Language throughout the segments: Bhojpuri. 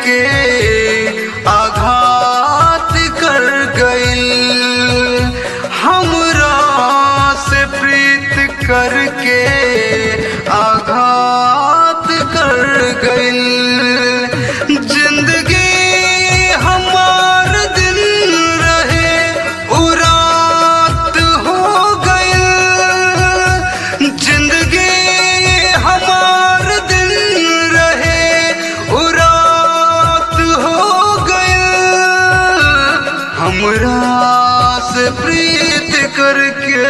करके आघात कर गइल हमरा से प्रीत करके आघात कर गइल जिंदगी हमार दिन रहे उरात हो गइल जिंदगी हमार दिन रहे उरात हो गइल हमरा से प्रीत करके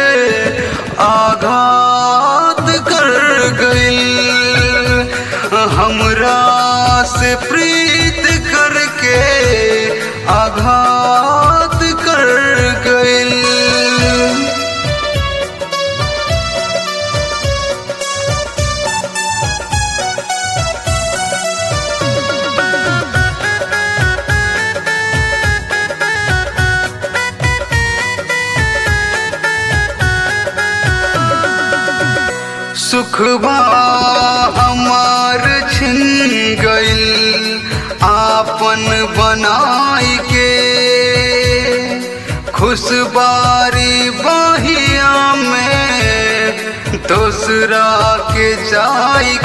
आघात कर गइल हमरा से प्रीत करके आघात कर गइल सुखबा हमार छिन गइल आपन बनाई के खुशबारी बहिया में दूसरा के जाई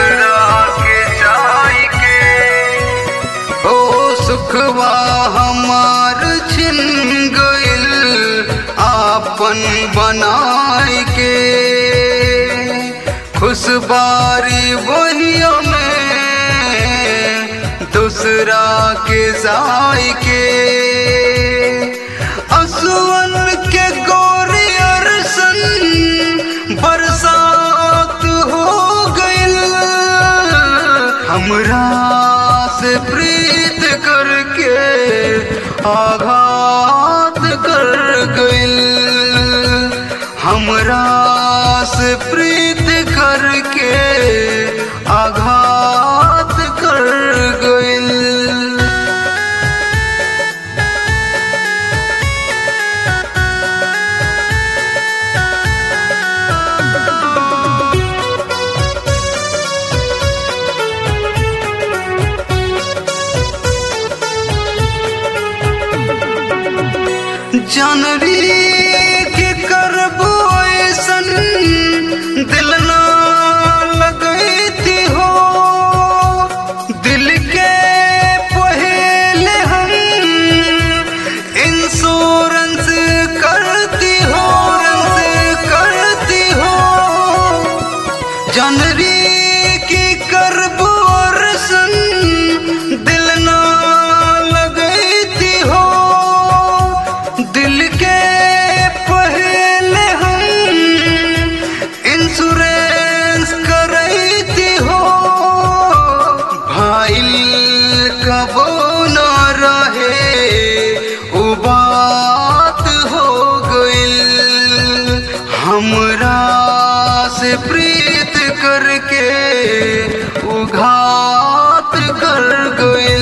के ओ सुखवा हमार छिन गइल आपन बनाई के खुशबारी बहिया में दूसरा के जाई के असुवन के गोरी अरसन बरसात हो गइल हमरा से प्रीत करके आघात कर गइल हमरा से प्रीत करके आघात कर गइल जानरी के करबो ऐसन दिल ना लगैती हो दिल के पहले हम इंश्योरेंस करती हो करती हो जनरी की करबो रसन दिल ना लगैती हो दिल के पहले हम इंश्योरेंस करैती हो भाईल कबो न रहे उ बात हो गइल हमरा से प्रीत करके उघात कर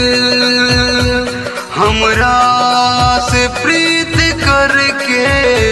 गइल हमरा से प्रीत करके